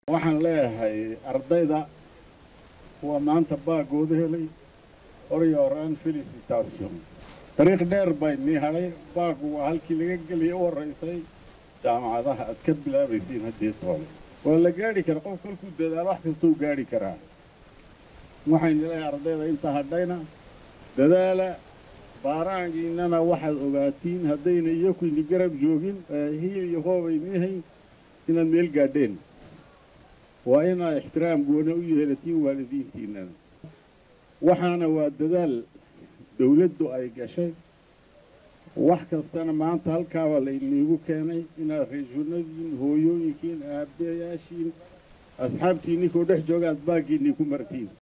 waxaan leeyahay ardayda kuwa maanta baagooda helay oryo horaan felicitation dariiq dheer bay nii hadhay baagu waa halkii laga geliyay u horraysay jaamacadaha aad ka bilaabaysiin haddii toole waa la gaadhi kara qof kolkuu dadaalo wax kastuu gaadhi karaa waxaynu leeyahay ardayda inta hadhayna dadaala baaraangiinana waxaad ogaatiin haddayna iyokuini garab joogin hiil iyo hoobaynii hayn inaad meel gaadheen waa inaad ixtiraam goona u yeelatiin waalidiintiinnana waxaana waa dadaal dawladdu ay gashay wax kastana maanta halkaaba layniigu keenay inaad reesuunadiin hooyooyinkiin aabbayaashiin asxaabtiinninkoo dhex jooga aad baaggiinnii ku martiin